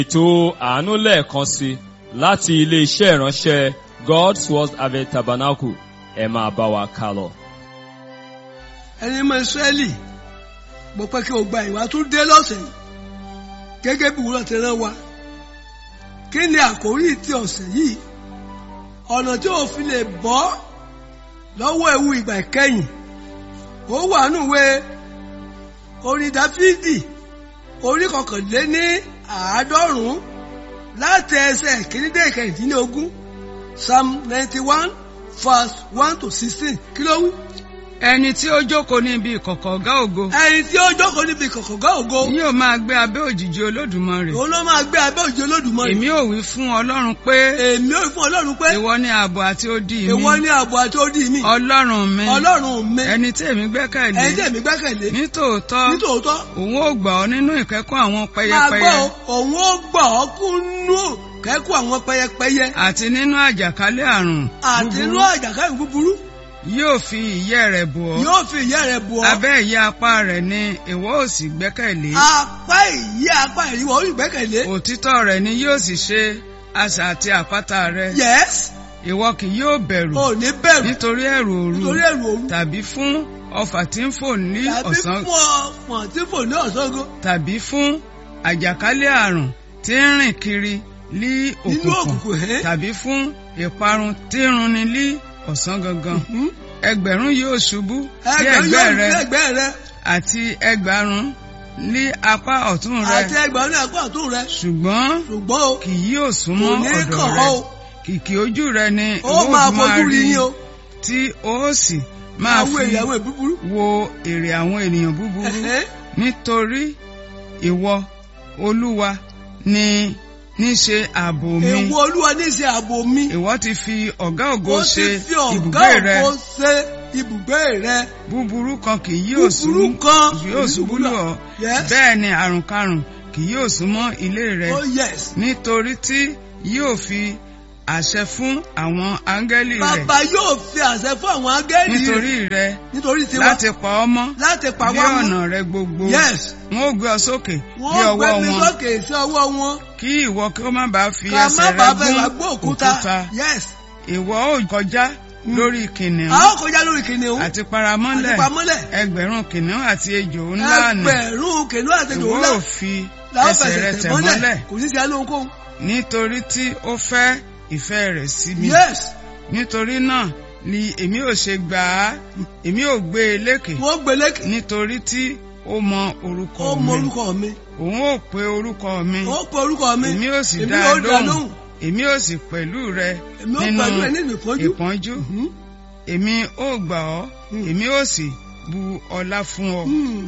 ètò àánú lẹ́ẹ̀kan sí láti ilé-iṣẹ́ ìránṣẹ́ God's Word Harvest Tabernacle ẹ máa bá wa ká lọ. ẹni mọ Ísírẹ́lì mo pẹ́ kí o gba ìwà tó dé lọ́sẹ̀ yìí gẹ́gẹ́ bí wúrọ̀ ti rán wa kí ni àkórí ti ọ̀sẹ̀ yìí ọ̀nà tí o fi lè bọ́ lọ́wọ́ ewu ìgbà ìkẹyìn ó wà nùwé orin Dáfídì orí kọkànléní àádọ́rùn-ún láti ẹsẹ̀ kìíní dé ìkẹrìndínlógún psalm ninety one verse one to sixteen kí ló wí. ẹni tí ó jókòó ní ibi ìkọ̀kọ̀ ọ̀gá ògo ẹni tí ó jókòó níbi kọ̀kọ̀gá ògo yóò máa gbé abẹ́ òjìji olódùmarè òun ló máa gbé abẹ́ òjò Olódùmarè. èmi ò wí fún ọlọ́run pé èmi ò fún ọlọ́run pé ìwọ ni ààbò àti odi mi ìwọ ní ààbò àti odi mi ọlọ́run mi ọlọ́run mi ẹni tí èmi gbẹ́kẹ̀lé ẹni tí èmi gbẹ́kẹ̀lé nítòótọ́ nítòótọ́ òun ó gbà ọ́ nínú ìkẹ́kọ̀ọ́ àwọn máa pẹyẹpẹyẹ gbọ́ òun ó gbọ́ ọ kúnú kẹ́kọ̀ọ́ àwọn pẹyẹpẹyẹ àti nínú àjàkálẹ̀ àrùn àti inú búburú àjàkáyọ̀ búburú yóò fi ìyẹ́ rẹ̀ bò ọ́ yóò fi ìyẹ́ rẹ̀ bù ọ́ abẹ́ ìyẹ́ apá rẹ̀ ni ìwọ ò sì gbẹ́kẹ̀lé apá ìyẹ́ apá ìrìwọ̀ ó gbẹ́kẹ̀lé òtítọ́ rẹ̀ ni yóò sì ṣe asà àti àpáta rẹ̀ yes ìwọ kì yóò bẹ̀rù ò ní bẹ̀rù nítorí ẹ̀rù òru nítorí ẹ̀rù òru tàbí fún ọfà tí ń fò ní tàbí ọ̀sán fún ọ̀fọ̀n tí fò ní ọ̀sángo tàbí fún àjàkálẹ̀ àrùn tí ń rìn kiri lí nínú òkùnkùn òkùnkùn ẹ̀ tàbí fún ìparun tí ń runni lí ọ̀sán gangan ẹgbẹ̀rún yóò ṣubú sí ẹgbẹ̀rún ẹ̀gbẹ́ yóò rẹ ní ẹgbẹ́ rẹ àti ẹgbàárún ní apá ọ̀tún rẹ àti ẹgbẹ̀rún ní apá ọ̀tún rẹ ṣùgbọ́n ṣùgbọ́n o kì yóò kò súnmọ́ ní ọ̀dọ̀ kàn rẹ ọ́ o kìkì ojú rẹ ni ó ìwọ máa fi máa fojú rí rí yín o tí ó sì máa àwọn fi èèyàn àwọn ìbúburú wo èrè àwọn ènìyàn búburú Ẹ̀hẹ́. nítorí ìwọ olúwa ni níṣe ààbò mi èwo olúwa ní í ṣe ààbò mi ìwọ ti fi ọ̀gá ògo ó ṣe ti fi ọ̀gá ibùgbé rẹ ògo ṣe ibùgbé rẹ búburú kan kì yóò búburú sún kan yóò ṣubú lù ọ́ Yes. bẹ́ẹ̀ ni àrùn karùn kì yóò súnmọ́ ilé rẹ oh yes nítorí tí yóò fi àṣẹ fún àwọn áńgẹ́lì rẹ̀ bàbá yóò fi àṣẹ fún àwọn áńgẹ́lì nítorí rẹ nítorí tiwa láti pa ọ́ mọ́ láti pa bí wá mọ́ ọ̀nà rẹ gbogbo yes wọn ò gbé ọ sókè bí wọ́n ọwọ́ gbé mi wọn sókè sí ọwọ́ wọn kí ìwọ kí ó má bàa fi ká má ẹsẹ̀ rẹ bàa fẹ́ wá gún gbọ́ òkúta yes ìwọ ò kọjá lórí kìnìún a ó kọjá lórí kìnìún àti paramọ́lẹ̀ àti pamọ́lẹ̀ ẹgbẹ̀rún kìnìún àti ejò ńlá nì ẹgbẹ̀rún kìnìún àti ìwọ ejò ńlá ò fi làwọn ẹsẹ̀ rẹ fẹsẹ̀ tẹ̀ tẹ̀ mọ́lẹ̀ mọ́lẹ̀ kò ní sí alóhunkóhun nítorí tí ó fẹ́ ìfẹ́ rẹ̀ sí mi yes nítorí náà ni èmi ò ṣe gbà á èmi ò gbé e lékè wọ́n gbélé nítorí tí ó mọ orúkọ ó mọ mi orúkọ mi òun ò pe orúkọ mi ó pe orúkọ mi èmi ò sì èmi dá ó a dá lóhùn èmi ò sì pẹ̀lú rẹ èmi ó nínú pẹ̀lú ẹ nínú ìpọ́njú ìpọ́njú Mhm. èmi ò gbà ọ́ Hmm. èmi ò sì bu ọlá fún ọ Hmm.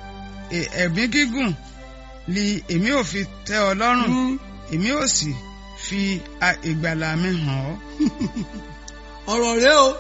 E- ẹ̀mí gígùn ni èmi ò fi tẹ́ ọ lọ́rùn Hmm. èmi ò sì fi a- ìgbàlà mi hàn ọ́ ọ̀rọ̀ rẹ o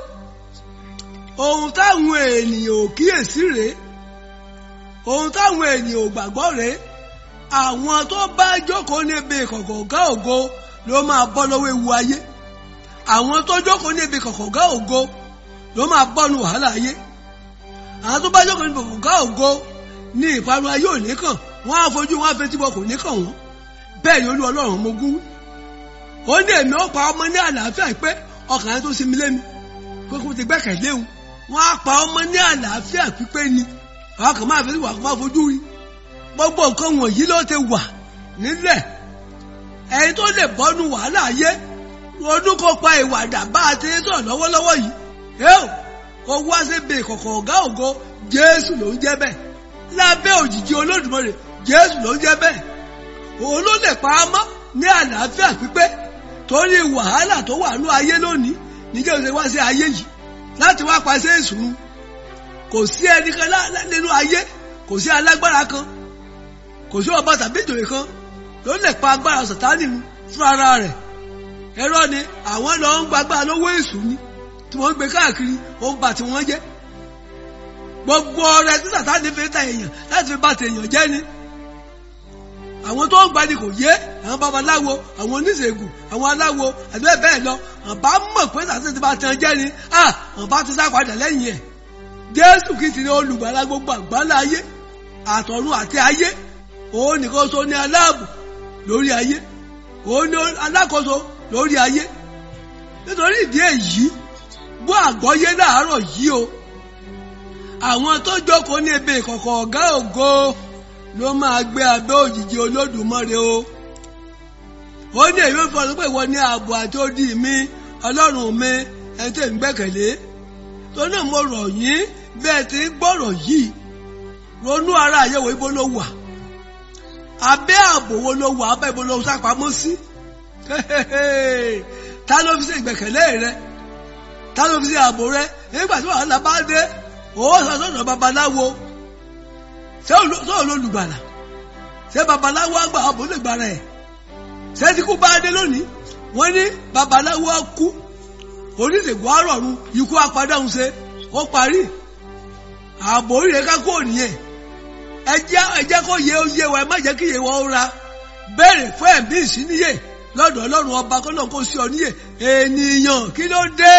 ohun táwọn ènìyàn ò kíyèsí rèé ohun táwọn ènìyàn ò gbàgbọ́ rèé àwọn tó bá jókòó níbi ìkọ̀kọ̀ ọ̀gá ògo ló máa bọ́ lọ́wọ́ ewu ayé àwọn tó jókòó níbi ìkọ̀kọ̀ ọ̀gá ògo ló máa bọ́ nu wàhálà ayé àwọn tó bá jókòó níbi ìkọ̀kọ̀ ọ̀gá ògo ní ìparun ayé ò ní kàn wọ́n á fojú wọn á fetí bọ kò ní kàn wọ́n bẹ́ẹ̀ ni olú ọlọ́run mo gún ó ní èmi ó pa ọmọ ní àlàáfíà pé ọkàn yẹn tó sinmi lémi pé kó ti gbẹ́kẹ̀lé òun wọ́n á pa ọmọ ní àlàáfíà pípé ni àwọn kan máa fi wà kó máa fojú rí gbogbo nǹkan wọ̀nyí ló ti wà nílẹ̀ ẹni tó lè bọ́nu wàhálà ayé ọdún kó pa ìwà dàbá àti sọ̀rọ̀ lọ́wọ́lọ́wọ́ yìí ẹ́ò kó wá síbi ìkọ̀kọ̀ ọ̀gá ògo Jésù ló ń jẹ́ bẹ́ẹ̀ lábẹ́ òjìji Olódùmarè Jésù ló ń jẹ́ bẹ́ẹ̀ òun ló lè pa á mọ́ ní àlàáfíà pípé torí wàhálà tó wà ní ayé lónìí níjẹ́ òṣèré wá sí ayé yìí láti wá paṣẹ ìṣòro kò sí ẹnìkan lá- lá- nínú ayé kò sí alágbára kan kò sí ọba tàbí ìjòyè kan ló lè pa agbára sàtánì mu fún ara rẹ̀ ẹ̀rọ ni àwọn lọ ń gbagbá lówó èṣù ni tí wọ́n ń gbé káàkiri ó ń bà tí wọ́n jẹ́ gbogbo ọrẹ tí sàtánì fi ta èèyàn láti fi bà tèèyàn jẹ́ ni àwọn tó ń gbani kò yé àwọn babaláwo àwọn oníṣègùn àwọn aláwo àti bẹ́ẹ̀ bẹ́ẹ̀ lọ àbá mọ̀ pé sàtánì ti bá tan jẹ́ ni àbá ti sá padà lẹ́yìn ẹ̀ jésù kìí ní olùgbàlà gbogbo àgbáńlá ayé àtọ̀run àti ayé òun nìkan so ní aláàbò lórí ayé òun ni alákòóso lórí ayé nítorí ìdí èyí bó àgbọ́yé láàárọ̀ yìí o àwọn tó jókòó ní ebè ìkọ̀kọ̀ ọ̀gá ògo ló máa gbé abẹ́ òjìji olódùmarè o ó ní èyí fọ́ ló pé ìwọ ní ààbò àti odi mi ọlọ́run mi ẹni tí ń gbẹ́kẹ̀lé tó náà mo rọ̀ yín bẹ́ẹ̀ tí ń gbọ́rọ̀ yìí ronú ara àyẹ̀wò ibo ló wà abẹ́ ààbò wo ló wà abẹ́ ibo ló sápamọ́ sí ta ló fi ṣe ìgbẹ́kẹ̀lé rẹ ta ló fi ṣe ààbò rẹ nígbà tí wàhálà bá dé owó sọ̀tọ̀ babaláwo ṣé olólùgbàlà ṣé babaláwo àgbà ààbò lè gbàrà ẹ̀ ṣé tí kú bá dé lónìí wọ́n ní babaláwo á kú oníṣègùn àrọ̀run ikú apádáhùn ṣe ó parí ààbò oríire ká kó nìyẹn ẹ jẹ́ ẹ jẹ́ kó yẹ ó yé wa ẹ má jẹ́ kí yẹ wọ́n ra béèrè fún ẹ̀mí ìsíníyè lọ́dọ̀ ọlọ́run ọba kọ́nà kó sí ọ níyè ènìyàn kí ló dé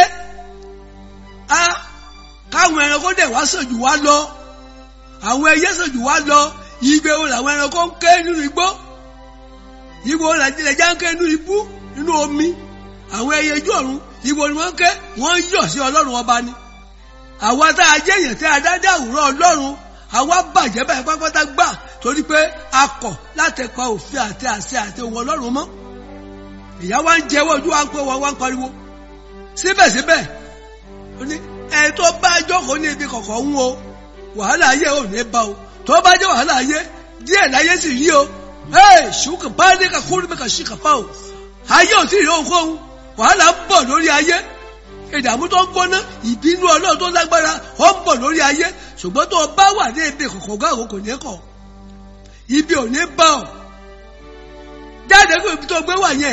á káwọn ẹranko dẹ̀ wá sàn jù wá lọ àwọn ẹyẹ sàn jù wá lọ igbe wo làwọn ẹranko ń ké nínú igbó igbe wo làjẹlẹ já ń ké nínú ibú nínú omi àwọn ẹyẹ ojú ọ̀run igbe ni wọ́n ń ké wọ́n ń yọ̀ sí ọlọ́run ọba ni àwa tá a jẹ́ èèyàn tí a dá dá àwòrán ọlọ́run àwa bàjẹ́ báyìí pátápátá gbà torí pé a kọ̀ láti pa òfin àti àṣẹ àti ohun ọlọ́run mọ́ ìyá wa ń jẹ́wọ́ ojú wa ń pé wọn wá ń pariwo síbẹ̀síbẹ̀ ó ní ẹ tó bá jókòó ní ibi kọ̀kọ̀ ń wo wàhálà ayé ò ní bá o tó bá jẹ́ wàhálà ayé díẹ̀ láyé sì rí o ẹ ṣùkà bá ní ká kúrú mi kà sí kàfá o ayé ò tí ì rí ohunkóhun wàhálà ń bọ̀ lórí ayé ìdààmú tó ń gbóná ìbínú ọlọ́run tó lágbára ó ń bọ̀ lórí ayé ṣùgbọ́n tó o bá wà ní ibi kọ̀kọ̀ gáàrò kò ní kọ̀ ibi ò ní bá ọ jáde kó ibi tó gbé wà yẹn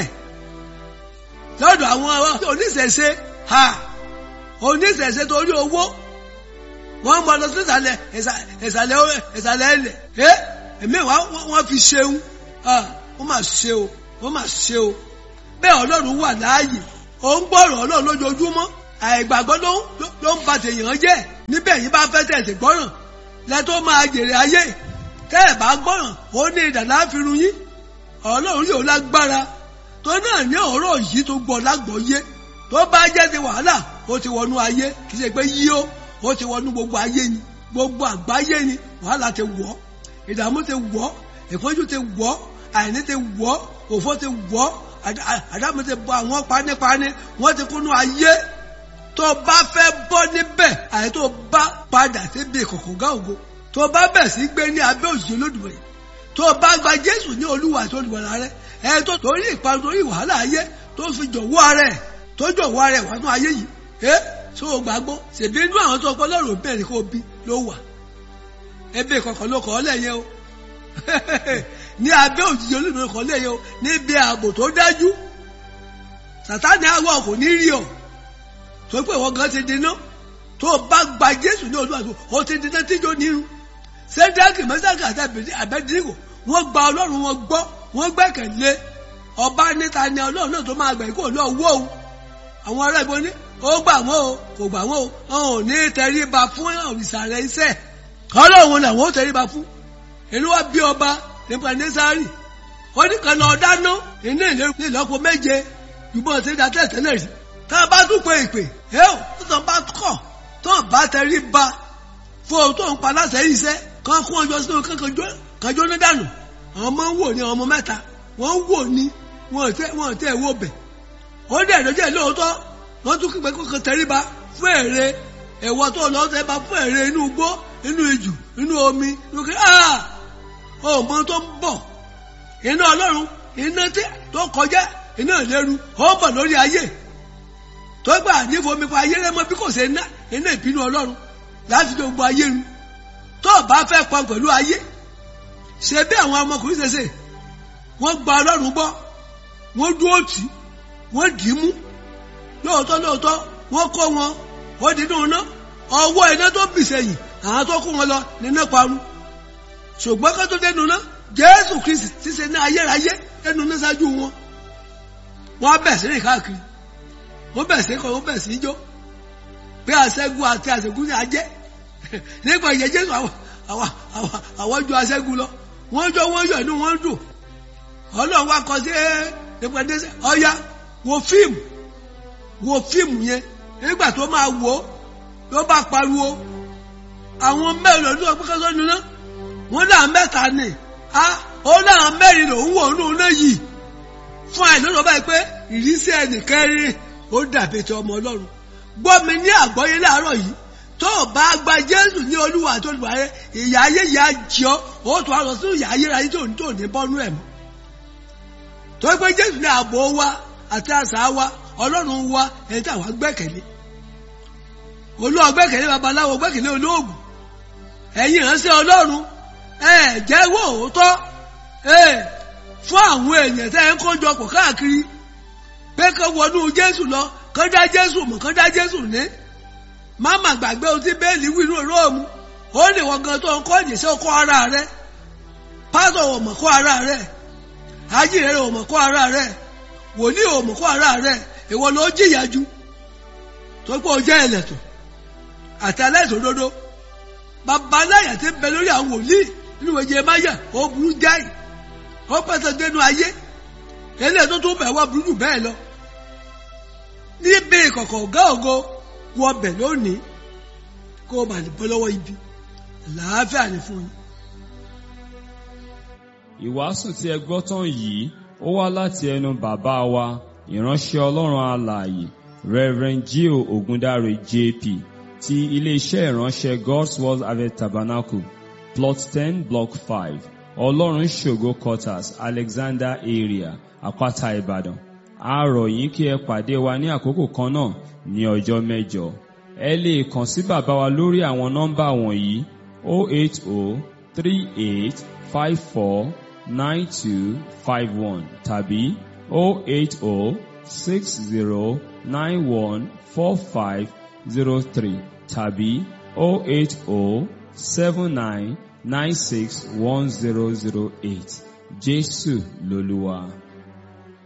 lọ́dọ̀ àwọn oníṣẹ̀ṣe ha oníṣẹ̀ṣe torí owó wọ́n mọ lọ sí ìsàlẹ̀ ìsàlẹ̀ ìsàlẹ̀ ilẹ̀ ẹ́ ẹ̀mí wa wọ́n fi ṣeun wọ́n máa ṣe o wọ́n máa ṣe o bẹ́ẹ̀ ọlọ́run wà láàyè ó ń gbọ́rọ̀ ọlọ́run lójoojúmọ́ àìgbàgbọ́ ló ń ba tèèyàn jẹ́ níbẹ̀ yìí bá fẹ́ tẹ̀sí gbọ́ràn lẹ́tọ́ máa jèrè ayé tẹ́ ẹ̀ bá gbọ́ràn ó ní ìdàlá fi run yín ọlọ́run yóò lágbára tó náà ní ọ̀rọ̀ yìí tó gbọ́ lágbọ́yé tó bá jẹ́ ti wàhálà ó ti wọnú ayé kì í ṣe pé yí ó ó ti wọnú gbogbo ayé ni gbogbo àgbáyé ni wàhálà ti wọ̀ ìdààmú ti wọ̀ ìfọ́jú ti wọ̀ àìní ti wọ̀ òfò ti wọ̀ àdámù ti bọ àwọn panípaní wọ́n ti kúnú ayé tó bá fẹ́ bọ́ níbẹ̀ àyè tó bá padà síbi ìkọ̀kọ̀gá ògo tó bá bẹ̀ sí gbé ní abẹ́ òṣìṣẹ́ Olódùmarè tó bá gba Jésù ní Olúwa àti olùwàlà rẹ ẹ tó torí ìparun torí wàhálà ayé tó fi jọ̀wọ́ ara ẹ̀ tó jọ̀wọ́ ara ẹ̀ wá nú ayé yìí ẹ tó o gbàgbọ́ ṣèbí inú àwọn tó kọ́ lọ́rùn bẹ́ẹ̀ ni kò bí ló wà ẹbí ìkọ̀kọ̀ ló kọ́ ọ́ lẹ́yìn o ní abẹ́ òjijì olóògbé kan lẹ́yìn o níbi ààbò tó dájú sàtáni àwọ̀ kò ní rí ọ tó pé ìwọ gan ti dínà tó bá gba Jésù ní Olúwa tó o ti dínà tíjó nírun sẹ́dáàkì mẹ́sàkì àti àbẹ́dìrìkò wọ́n gba Ọlọ́run wọn gbọ́ wọ́n gbẹ́kẹ̀lé ọba níta ni Ọlọ́run náà tó máa gbà kó lọ wó o àwọn ará ìbọn ní ó gbà wọ́n o kò gbà wọ́n o wọn ò ní tẹríba fún òrìṣà rẹ̀ iṣẹ́ Ọlọ́run làwọn ó tẹríba fún ìlú wa bí ọba nípa nẹ́sàárì wọ́n ní kan lọ dáná iná ìlọ́po méje ìbọn ti da tẹ̀tẹ̀lẹ̀ rí tá a bá tún pé ìpè ẹ ò tó tán bá kọ̀ tó bá tẹrí ba fún ohun tó ń pa láṣẹ yìí sẹ́ kán kún ọjọ́ sínú kanjọ́ ní dànù àwọn ọmọ ń wò ní ọmọ mẹ́ta wọ́n ń wò ní wọn ò tẹ́ ẹ̀ wò bẹ̀ ó dẹ̀ lójẹ́ lóòótọ́ wọ́n tún kígbe kókan tẹrí ba fún èrè ẹ̀wọ́ tó lọ́ọ́ tẹ́ ba fún èrè inú igbó inú ijù inú omi inú kí ọmọ tó ń bọ̀ iná ọlọ́run iná tí tó kọjá iná ìléru ó bọ̀ lórí ayé tó gbà nífomi pa ayé rẹ mọ́ bí kò ṣe ná iná ìbínú ọlọ́run láti tó gbọ́ ayé ru tó bá fẹ́ pọn pẹ̀lú ayé ṣe bí àwọn ọmọkùnrin ṣe ṣe wọ́n gba ọlọ́run gbọ́ wọ́n dúró tì wọ́n dì í mú lóòótọ́ lóòótọ́ wọ́n kó wọn ó dínú iná ọwọ́ iná tó bì sẹ́yìn àwọn tó kó wọn lọ níná parun ṣùgbọ́n ká tó dẹnu náà jésù kristi ti ṣe ní ayérayé ẹnu náà ṣáájú wọn wọn bẹ̀ sí rìn káàkiri wọn bẹ̀ sí kọ́ wọn bẹ̀ sí jó pé àṣẹ́gun àti àṣẹ́gun ní ajẹ́ nípa ìyẹn jésù àwọn ju àṣẹ́gun lọ wọ́n jọ wọ́n yọ inú wọn dùn ọlọ́run wá kọ sí ẹ̀ẹ́dẹ́gbẹ̀dẹ́sẹ̀ ọ̀ya wo fíìmù wo fíìmù yẹn nígbà tó máa wò ó ló bá pariwo àwọn mẹ́rin ló gbé kọ́sọ́ nínú wọn náà mẹ́ta ni a ó náà mẹ́rin lòún wò nínú náà yìí fún àìlọ́dọ̀ báyìí pé ìrísí ẹnìkẹ́rin ó dàbí ti ọmọ ọlọ́run gbọ́ mi ní àgbọ́yé láàárọ̀ yìí tó o bá gba jésù ní olúwa àti olùwàrẹ ìyá ayé yìí á jẹ ọ́ ó tún á lọ sínú ìyá ayé ráyé tó ní tó ní bọ́nú ẹ̀ mọ́ tó pé jésù ní ààbò wa àti àṣà wa ọlọ́run wa ẹni tí àwa gbẹ́kẹ̀lé olúwa gbẹ́kẹ̀lé babaláwo gbẹ́kẹ̀lé olóògùn ẹ̀yin ìránṣẹ́ ọlọ́run ẹ jẹ́wọ́ òótọ́ ẹ fún àwọn èèyàn tẹ́ ẹ ń kójọ pọ̀ káàkiri pé kó wọnú jésù lọ kó dá jésù mọ̀ kó dá jésù ní máma gbàgbé ohun tí bẹ́ẹ̀lì wí nínú róòmù ó lè wọ́n gan tó ń kọ́ ìdíṣẹ́ kọ́ ara rẹ̀ pásọ̀ ò mọ̀ kọ́ ara rẹ̀ ajíhẹ́rẹ́ ò mọ̀ kọ́ ara rẹ̀ wòlíì ò mọ̀ kọ́ ara rẹ̀ ìwọ ló jìyà ju tó pé o jẹ́ ẹlẹ́tọ̀ àti aláìsàn òdodo bàbá aláyà ti ń bẹ lórí àwọn wòlíì nínú ìwé máyà ó burú jáì ó pẹ̀sẹ̀ dénú ayé eléyìí tó tún bẹ̀ wá burú jù bẹ́ẹ̀ lọ níbi ìkọ̀kọ̀ ọ̀gá ògo wọ bẹ̀ lónìí kó o bà lè bọ́ lọ́wọ́ ibi làáfíà ní fún yín. Ìwàásù tí ẹ gbọ́ tán yìí ó wá láti ẹnu bàbá wa ìránṣẹ́ Ọlọ́run alààyè Reverend Gio Ogundare JP ti iléeṣẹ́ ìránṣẹ́ God's Word Harvest Tabernacle plot ten block five Ọlọ́run ṣògo quarters Alexander area Àpáta Ìbàdàn a rọ̀ yín kí ẹ pàdé wa ní àkókò kan náà ní ọjọ́ mẹ́jọ ẹ lè kàn sí bàbá wa lórí àwọn nọ́mbà wọ̀nyí 08038549251 tàbí 08060914503 tàbí 08079961008 Jésù lolúwa.